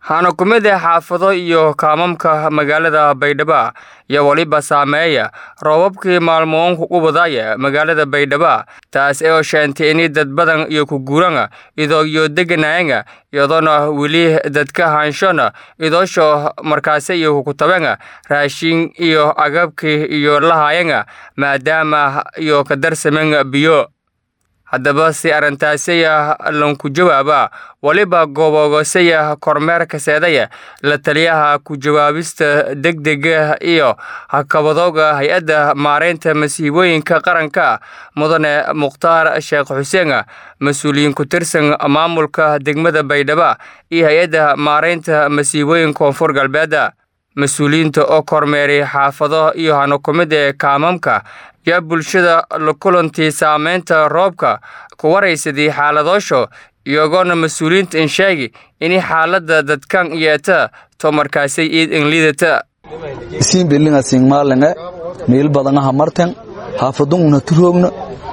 waxaana ku mid ah xaafado iyo kaamamka magaalada baydhabo iyo weliba saameeya roobabkii maalmoonku u wadaya magaalada baydhabo taas oo sheentay ini dad badan iyo ku guurana idoo iyo deganayanga iyadoona weli dadka haanshona idoosho markaase iyo kukutabanga raashin iyo agabkii iyo lahayanga maadaama iyo ka darsaman biyo haddaba si arrintaasaya lanku jawaaba weliba gobogoosaya kormeerka seedaya la taliyaha ku jawaabista degdega iyo hakabadooga hay-adda maareynta masiibooyinka qaranka mudane mukhtaar sheekh xuseen mas-uuliyiin ku tirsan maamulka degmada baydhabo iyo hay-adda maareynta masiibooyinka koonfur galbeeda mas-uuliyiinta oo kormeeray xaafado iyo hano ku mid ee kaamamka yaa bulshada la kulantii saameynta roobka ku waraysadii xaaladoosho iyagoona mas-uuliyiinta in sheegi inay xaaladda dadkan yeeta to markaasay iid inliidata isiin belinga singmaalinge meel badanaha marten haafadungna turoogna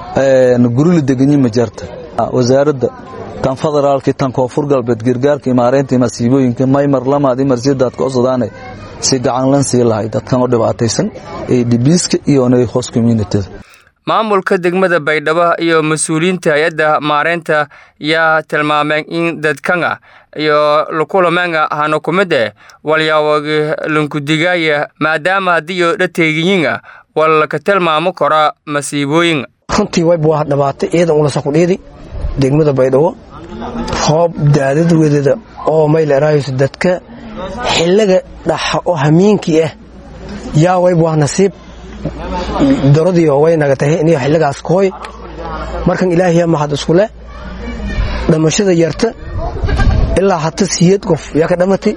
gurili deganyi ma jarta wasaaradda tan federaalki tan koonfur galbeed gargaarka maareynta masiibooyinka maymar lamaad imarsidaad ka osadaane si gacan lan sii lahay dadkan oo dhibaataysan ee dhibiiska iyo onay hoos communityda maamulka degmada baydhabo iyo mas-uuliyiinta hay-adda maareynta yaa tilmaameen in dadkanga iyo lukulameenga hano ku mid eh walyaawagi lankudigaaya maadaama haddiiyo dhateegiyinga wallaka tilmaamo kora masiibooyin runtii wayba waa dhabaatay ciidan ulasa kudhiidi degmada baydhabo roob daadad wedeeda oo maylerayso dadka xiliga dhaxa oo hamiinkii ah yaa wayba waa nasiib doradiio way naga tahay iniyo xilligaas kooy markan ilaahiya mahad iskule dhamashada yarta ilaa hata siyad qof yaa ka dhamatay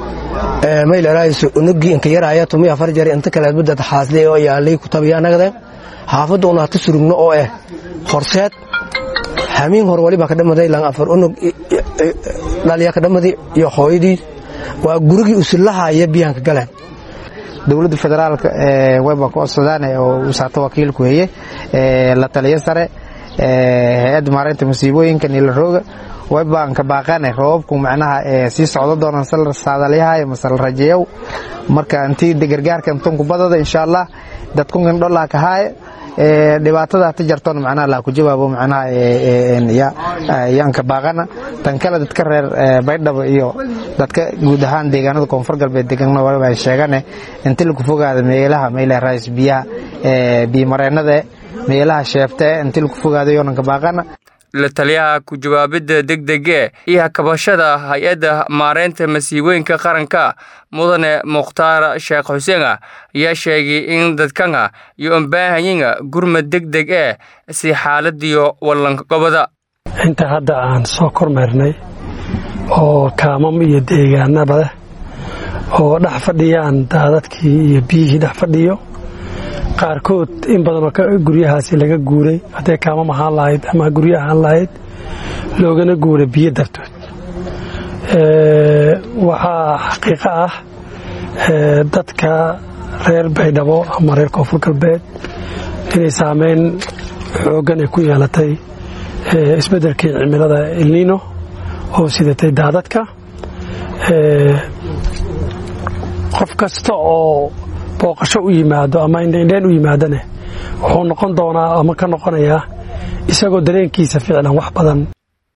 maylerayso unugii inka yaraya tumi afar jari inta kaleedba dad xaasle oo yaalay kutabiyaa nagdeen xaafadda una hata surugno oo ah horseed hamiin hor walibaa ka dhamaday lan afar unug dhalyaa ka dhamadi iyo hooyadii waa gurigii usullahaya biyaanka galeen dowladda federaalka wayba ku codsadaan oo wasaato wakiilku heye la taliyo sare hay-adda maareynta masiibooyinka nilarooga waybaan ka baaqane roobabku macnaha sii socdo doonaan sal saadalyahay masal rajeeyow marka intii gargaarka intunku badada insha allah dadkunkan dholaa ka haaye dhibaatada hata jartoon macnaha laa ku jawaabo macnaha yaan ka baaqana tan kale dadka reer baydhabo iyo dadka guud ahaan deegaanada koonfur galbeed deganna waliba ay sheegane inti lagu fogaada meelaha meelaha raais biyaha biyomareennada meelaha sheefta inti lagu fogaado yoonan ka baaqana la taliyaha ku jawaabidda degdege iyo hakabashada hay-adda maareynta masiibooyinka qaranka mudane mukhtaar sheekh xuseen ayaa sheegay in dadkanga iyo unbaahanyinga gurmad degdeg eh si xaaladiyo wallanka gobada inta hadda aan soo kormeernay oo kaamam iyo deegaanaba leh oo dhex fadhiyaan daadadkii iyo biyihii dhex fadhiyo qaarkood in badanoo guryahaasi laga guuray hadday kaamam ahaan lahayd ama guryo ahaan lahayd loogana guuray biyo dartood waxaa xaqiiqo ah dadka reer baydhabo ama reer koonfur galbeed inay saameyn xooggan ay ku yeelatay isbeddelkii cimilada elnino oo sidatay daadadka qof kasta oo booqasho u yimaado ama indheindheen u yimaadane wuxuu noqon doonaa ama ka noqonayaa isagoo dareenkiisa ficlan wax badan